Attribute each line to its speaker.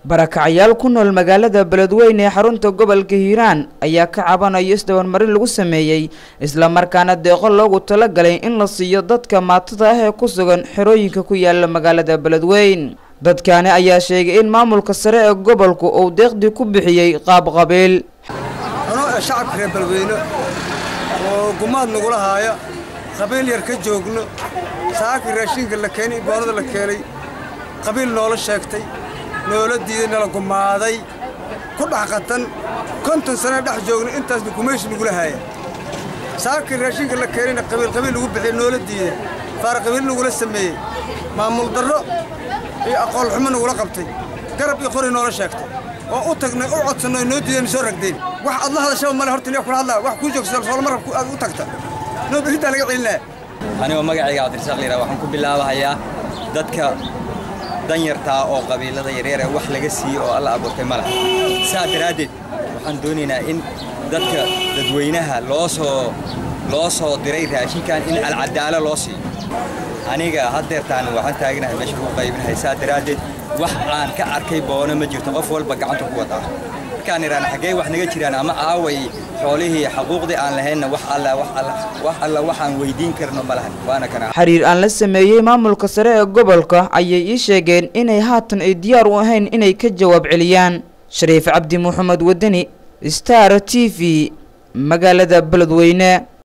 Speaker 1: barakacyaal ku nool magaalada beledweyne ee xarunta gobolka hiiraan ayaa ka cabanaya isdabanmarin lagu sameeyey islamarkaana deeqo loogu talagalay in la siiyo dadka maatada ah ee ku sugan xerooyinka ku yaala magaalada beledweyn dadkaani ayaa sheegay in maamulka sare ee gobolku uu deeqdii ku bixiyey qaab qabiil
Speaker 2: anoo ee shacabka reer beledweyne oo gumaad nagula haaya qabiil yar ka joogno saakii raashinka la keenay boonada la keenay qabiil noola sheegtay noola diiday nala gumaaday ku dhex qatan konton sane dhex joogno intaasna gumayshi nagula haaya saakii raashinka la keenayna qabiil qabiil lagu bixiya noola diiday faar qabiil nagula sameeyey maamul darro iyo aqoon xumo nagula qabtay garab iyo qori noola sheegtay oo u tagnay u codsanno noo diideen soo ragdeen wax aad la hadashaba male horta niya kula hadlaa wax kuu joogsa soolmarab aad u tagta noo bixintaa laga celinaa
Speaker 3: anigoo magacayga cabdirasaaq liraa waxaan ku bilaabahayaa dadka danyartaa oo qabiilada yaryar ee wax laga siiyey oo alla abuurtay ma laha saa daraaddeed waxaan doonaynaa in dadka dadweynaha loo soo loo soo diray raashinkan in alcadaalo loo siiyo aniga haddeertaan waxaan taaganahay meesha lagu qaybinahay saa daraaddeed wax aan ka arkay boono ma jirto qof walba gacanta ku wadaa markaan idhaan xaggee wax naga jiraan ama aaway xoolihii xaquuqdii aan lahaynna wax alla wax alla wax alla waxaan weydiin karno ma lahan waana kana
Speaker 1: xiriir aan la sameeyey maamulka sare ee gobolka ayay ii sheegeen inay haatan ay diyaar u ahayn inay ka jawaab celiyaan shariif cabdi maxamed wadani star t v magaalada beledweyne